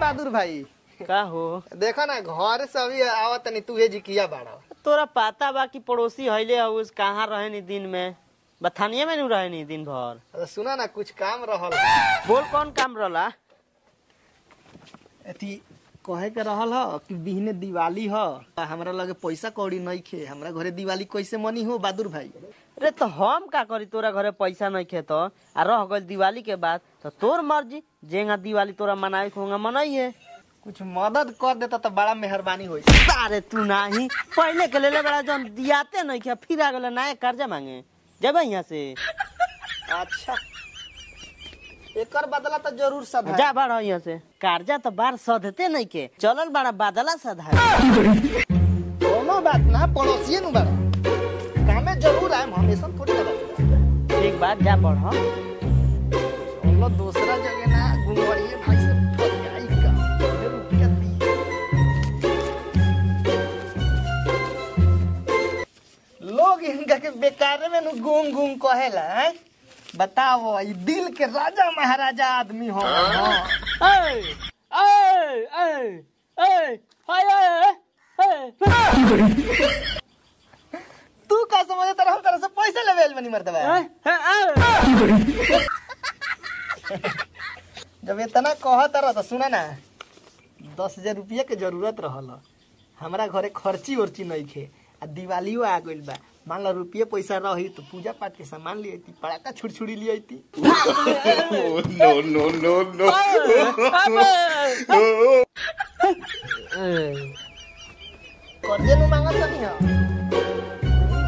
बहादुर भाई का हो देखो ना घर से अभी आवत नहीं तू जी किया बाड़ा तोरा पता बा कि पड़ोसी हइले हउस कहाँ रहे नी दिन में बथानिया में नु रहे नी दिन भर अरे सुना ना कुछ काम रहल बोल कौन काम रहला अथी कहे के रहल ह कि बिहने दिवाली ह हमरा लगे पैसा कौड़ी नहीं खे हमरा घरे दिवाली कैसे मनी हो बहादुर भाई अरे तो हम का करी तोरा घरे पैसा नहीं खे तो आ रह गइल दिवाली के बाद तो तोर मर्जी जेंगा दिवाली तोरा मनावे के होगा मनाइए कुछ मदद कर देता तो बड़ा मेहरबानी होई अरे तू नाही पहले के लेले बड़ा जन दियाते नहीं खे फिर आ गए नया कर्जा मांगे जब यहाँ से अच्छा एकर बदला तो जरूर सब है जा बड़ा यहाँ से कर्जा तो बार सधते नहीं के चलल बड़ा बादला सधा कोनो बात ना पड़ोसिए नु बड़ा कामे जरूर आए हमेशा थोड़ी ना बात एक बात जा बढ़ चलो दूसरा जगह ना गुंगवाड़िए भाई से फरियाई का मुझे रुपया दी लोग इनका के बेकार में नु गुंग गुंग कहेला हैं? बताओ ई दिल के राजा महाराजा आदमी हो हाँ। तू का समझे तरह हम तरह से पैसे लेवे बनी मर्दबा जब इतना कहत रह तो सुना ना दस हजार रुपया के जरूरत रहल हमरा घरे खर्ची उर्ची नहीं खे आ दिवालियो आ गइल बा मान लो रुपये पैसा रही तो पूजा पाठ के सामान ले अती पड़ाका छुड़छुड़ी ले अती no, no, no, no. कर्जे नु मांगत नहीं है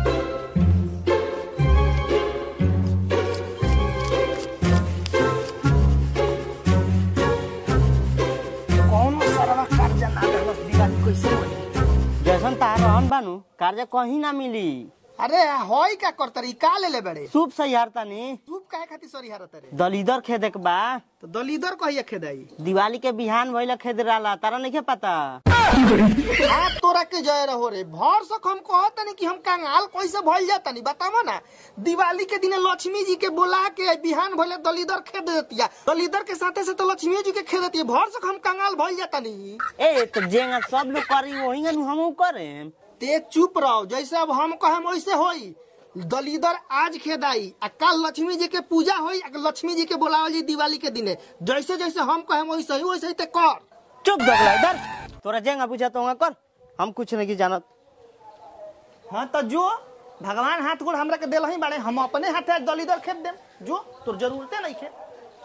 कौन सरवा कर्जा ना देलस दिवाली कैसे होई जैसन तार रहन बानू कर्जा कहीं ना मिली अरे होई का करतरी का ले ले बड़े सूप से यारतानी तू काहे खातिर सरी हारत रे दलीदर खेदे के बा तो दलीदर कहिया खेदाई दिवाली के बिहान भइला खेद रहला तारा नहीं पता आ तोरा के जय रहो रे भर सक हम कहत नहीं कि हम कंगाल कैसे भइल जाता नहीं बतावो ना दिवाली के दिन लक्ष्मी जी के बुला के बिहान भले दलीदर खेद देतिया दलीदर के साथे से तो लक्ष्मी जी के खेद देतिया भर सक हम कंगाल भइल जाता नहीं ए तो जेंगा सब लोग करी वही न हमहू करें ते चुप रहो जैसे अब हम कहें वैसे होई दलीदर आज खेदाई आ कल लक्ष्मी जी के पूजा होई आ लक्ष्मी जी के बुलावल जी दिवाली के दिने जैसे जैसे हम कहें वैसे ही वैसे ही ते कर चुप दगला इधर तोरा जेंगा पूछा तो कर हम कुछ नहीं की जानत हाँ तो जो भगवान हाथ गोड़ हमरा के दिल ही बाड़े हम अपने हाथे आज दलीदर खेत देम जो तोर जरूरते नहीं खे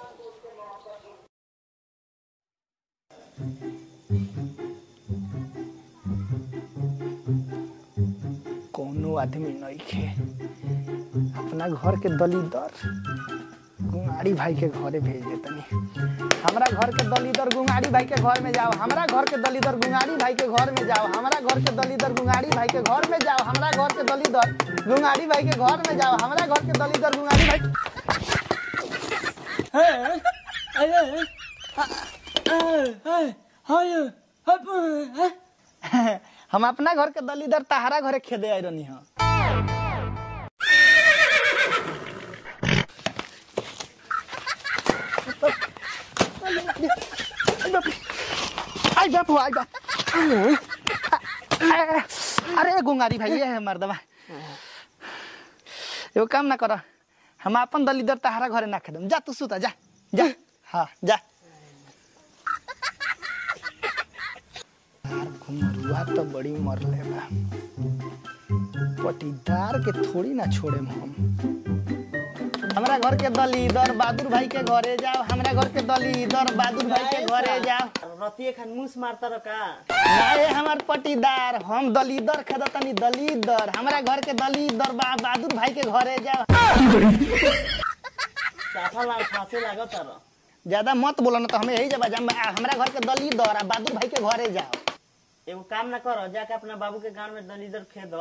कोनो आदमी नहीं खे अपना घर के दलीदर गुंगाड़ी भाई के घरे भेज देतनी हमरा घर के दलीदर गुंगाड़ी भाई के घर में जाओ हमरा घर के दलीदर गुंगाड़ी भाई के घर में जाओ हमरा घर के दलीदर गुंगाड़ी भाई के घर में जाओ हमरा घर के दलीदर गुंगाड़ी भाई के घर में जाओ हमरा घर के दलीदर गुंगाड़ी भाई हम अपना घर के दलीदर तहारा घरे खेदे आई रहनी हाँ आई बाप आई बाप अरे गुंगारी भाई ये है मर्दवा एगो काम ना कर हम अपन दलीदर तहारा घरे ना खेदम जा तू सुता जा जा हाँ जा यार घुमरुआ तो बड़ी मरले बा पटीदार के थोड़ी ना छोड़े हम हमरा घर के दलीदर बहादुर भाई के घरे जाओ हमरा घर के दलीदर बहादुर भाई के घरे जाओ रतिये खान मुस मारता रका नाए हमार पटीदार हम दलीदर खेदतनी दलीदर हमरा घर के दलीदर बा बहादुर भाई के घरे जाओ साफा लाल फांसे लागत तारा ज्यादा मत बोलो ना तो हमें यही जब हमरा घर के दलीदर आ बहादुर भाई के घरे जाओ एगो काम ना करो जाके अपना बाबू के गांव में दलीदर खेद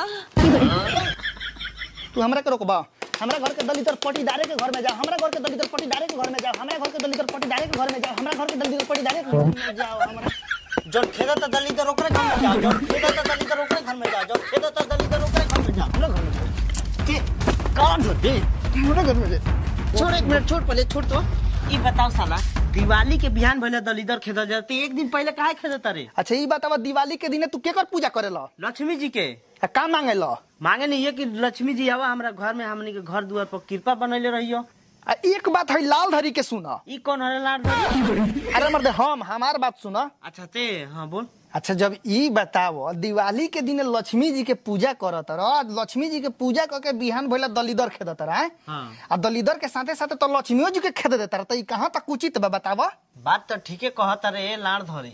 तू हमरा के रोकबा हमरा घर के दलितर पटीदारे के घर में जाओ हमरा घर के दलितर पटीदारे के घर में जाओ हमरा घर के दलितर पटीदारे के घर में जाओ हमरा घर के दलितर पटीदारे के घर में जाओ हमरा जौन खेदा त दलीदर ओकरे घर में जाओ जौन खेदा त दलीदर ओकरे घर में जाओ जौन खेदा त दलीदर ओकरे घर में जाओ हमरा घर में जाओ के कौन होती हमरा घर में जाओ छोड़ एक मिनट छोड़ पहले छोड़ तो ई बताओ साला दिवाली के बिहान भइले दलिदर खेदल जाते एक दिन पहले काहे खेदत रे अच्छा ई बतावा दिवाली के दिने तू केकर पूजा करेला लक्ष्मी जी के आ का मांगेला मांगे नहीं है कि लक्ष्मी जी आवा हमरा घर में हमनी के घर दुआर पर कृपा बनैले रहियो आ एक बात है लाल धरी के सुना ई कौन हरे लाड धरी? अरे मर्द हम हमार बात सुना अच्छा ते हाँ बोल अच्छा जब ई बताओ दिवाली के दिन लक्ष्मी जी के पूजा करत रह लक्ष्मी जी के पूजा करके बिहान भइला दलिदर खेदत रह हाँ आ दलिदर के साथे साथे तो लक्ष्मियों जी के खेद देता रह त ई कहाँ तक उचित बा बतावा बात तो ठीके कहत रे लाड धरी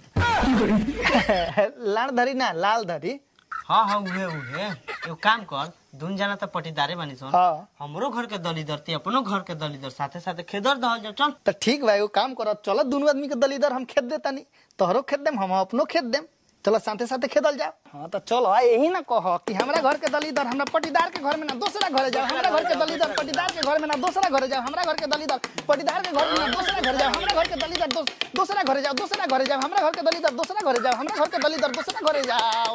लाल धरी ना लाल धरी हाँ हाँ उहे उहे एगो काम कर दुन जाना तो पटीदारे बानी सन हाँ हमरो घर के दलिदर ते अपनो घर के दलिदर साथे साथे खेदर दहल जाओ चल तो ठीक बा एगो काम करत चलो दोनों आदमी के दलिदर हम खेद देता नहीं तोहरो खेद देम हम अपनो खेद देम चलो साथे साथे खेदल जाओ हाँ तो चलो आ यही ना कह कि हमरा घर के दलिदर हमरा पटीदार के घर में ना दूसरा घरे जाओ हमरा घर के दलिदर पटीदार के घर में ना दूसरा घरे जाओ हमरा घर के दलिदर पटीदार के घर में ना दूसरा घरे जाओ हमरा घर के दलिदर दोस- दूसरा घरे जाओ दूसरा घरे जाओ हमरा घर के दलिदर दूसरा घरे जाओ हमरा घर के दलिदर दूसरा घरे जाओ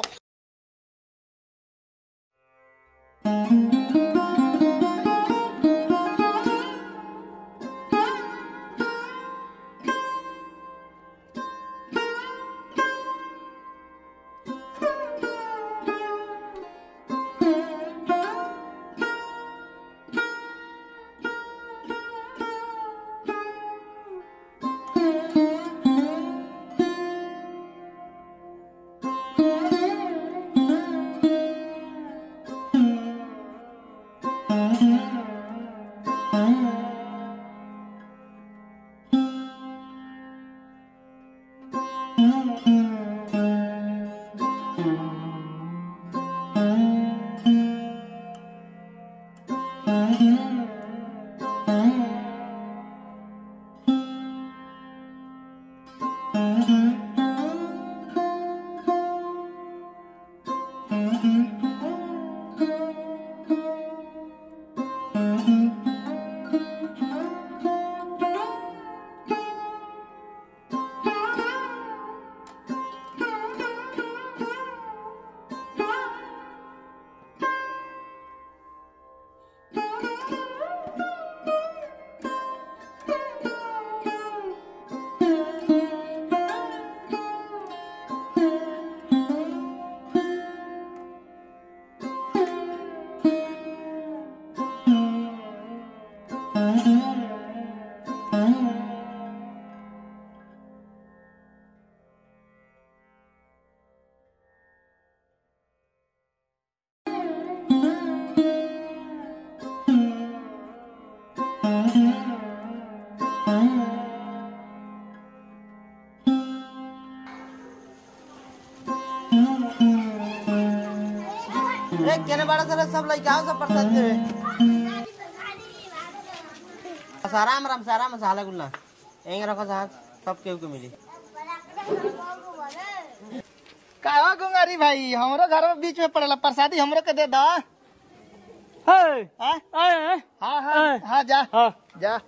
ए केने बड़ा सारा सब लइका आओ सब प्रसाद देवे बस आराम आराम से आराम से हाला गुल्ला एंग रखो साथ सब केहू के मिली का हो गुंगारी भाई हमरो घर में बीच में पड़ेला प्रसादी हमरो के दे दा हे हाँ ए हाँ हाँ हाँ जा हां जा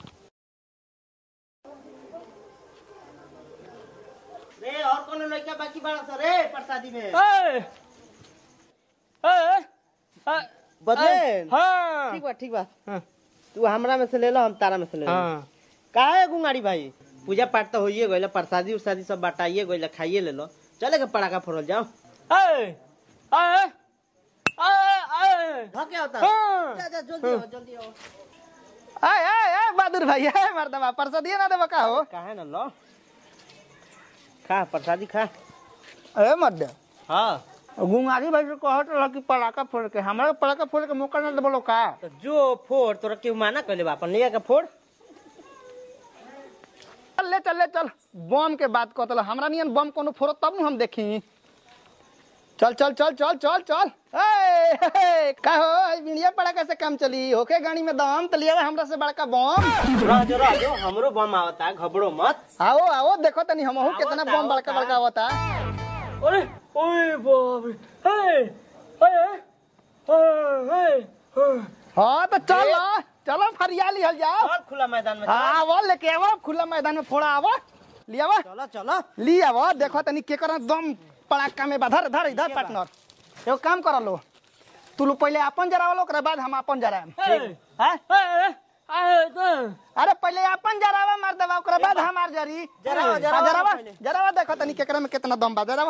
रे और कोनो लइका बाकी बड़ा सा रे प्रसादी में बदले हाँ ठीक बा ठीक बा तू हमरा में से ले लो हम तारा में से ले लो हाँ काहे गुंगाड़ी भाई पूजा पाठ तो होइए गइल प्रसादी उरसादी सब बाटाइए गइल खाइए ले लो चले के पड़ाका फोड़ल जाओ हाँ क्या होता है जा जा जल्दी आओ जल्दी आओ आय आय आय बहादुर भाई आय मर्दबा प्रसादी ना देबा का हो काहे ना लो खा प्रसादी खा अरे मर्द हाँ गुंगारी भाई से कहत रहा कि पड़ाका फोड़ के हमरा के पड़ाका फोड़ के मौका ना देबलो का तो जो फोड़ तोरा केहू माना कहले बा अपन लिया के फोड़ चल ले चल ले चल बम के बात कहतल हमरा नियन बम कोनो फोड़ो तब न हम देखी चल चल चल चल चल चल ए, हे, का हो आज बिनिया पड़ाका से काम चली होके गाड़ी में दम तो लिया हमरा से बड़का बम रह जो रह जो हमरो बम आवता घबरो मत आओ आओ देखो तनी हमहू आओ कितना ता, बम बड़का आओ ता। बड़का होता अरे ओए बाप रे हे हाँ तो चलो चलो फरिया लिहल जाओ और खुला मैदान में चल। आवो लेके आवो खुला मैदान में फोड़ा आवो लियावा चलो चलो ली आवो देखो तनी के कर दम पड़ाका में बधर धर इधर पार्टनर एगो काम कर लो तू लोग पहले अपन जरावलो ओकरा बाद हम अपन जराएम हैं अरे पहले अपन जरावा मार देवा ओकरा बाद हमार जरी जरावा, हाँ, जरावा जरावा पहले। जरावा देखो तनी केकरा में कितना दम बा जरावा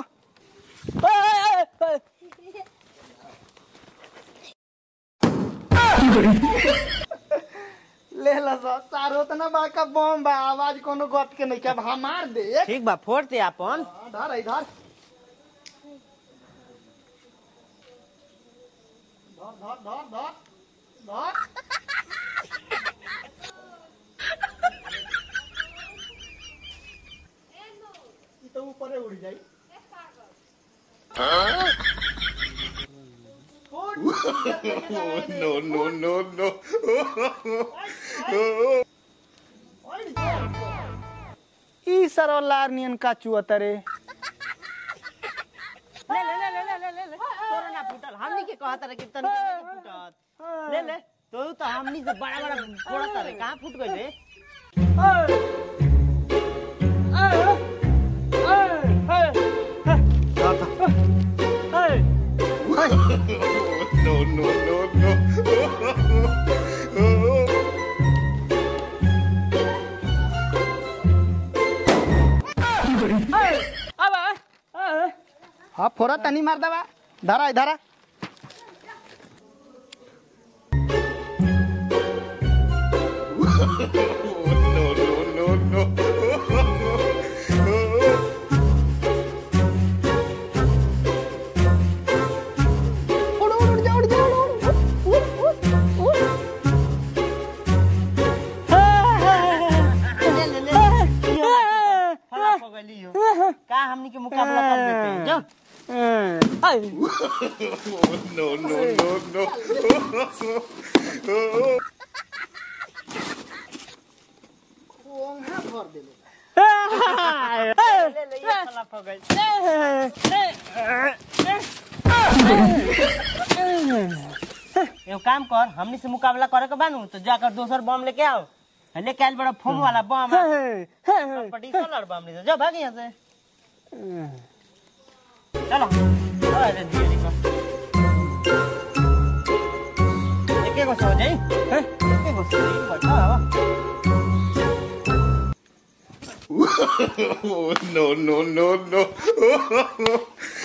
ले ला सा सारो तना बड़का बम बा आवाज कोनो गत के नहीं के अब हमार दे ठीक बा फोड़ते अपन धर इधर धर धर धर धर धर ई तो ऊपरे उड़ जाई no, no, no, no. ई सरो लार नियन का चुअतरे ले ले ले ले ले ले ले ले तोरा ना फूटल हमनी के कहत रहे कि तन के फूटत ले ले तो तो हमनी से बड़ा बड़ा फोड़त रहे कहां फूट गइल रे no, no, no, no. हाँ फोड़ा तनी मार दवा धरा धरा no, no, no, no. उड़ उड़ उड़ जा उड़ जा उड़ उड़ उड़ उड़ उड़ ले ले ले फला हो गइली हो का हमनी के मुकाबला कर देते हैं जो no, no, no, no. ओंघा भर देले ले ले ये फला हो गइल एगो काम कर हमनी से मुकाबला करे के बानू तो जाकर दोसर बम लेके आओ लेके आइल बड़ा फोम वाला बम पटी से लड़ बम ले जा भाग यहाँ से चलो अरे धीरे धीरे एक एक सो जाई एक एक सो जाई बैठा no, no, no, no.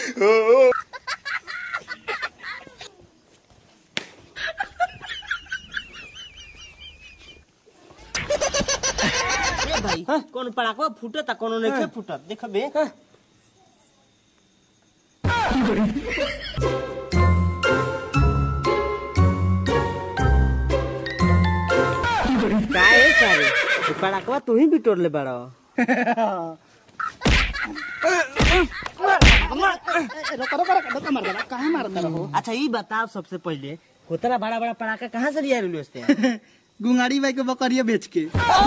ए भाई कौन पड़ाको फूटत कोनो नहीं फूटत देख बे का है सारे पड़ाकवा तू ही बिटोर ले बड़ा रोका रोका रोका रोका मार देला काहे मारता रहो अच्छा ये बताओ सबसे पहले उतना बड़ा बड़ा पड़ाका कहाँ से लिया रेलवे स्टेशन गुंगाड़ी बाई के बकरिया बेच के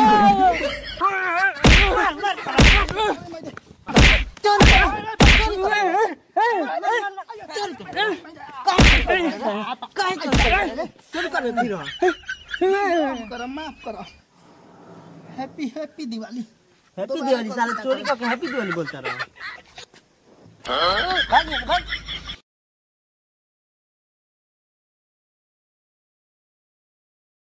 चल कर फिर करो माफ करो happy happy Diwali happy Diwali साले चोरी करके हैप्पी दिवाली बोलता रहा भाग यहाँ से, भाग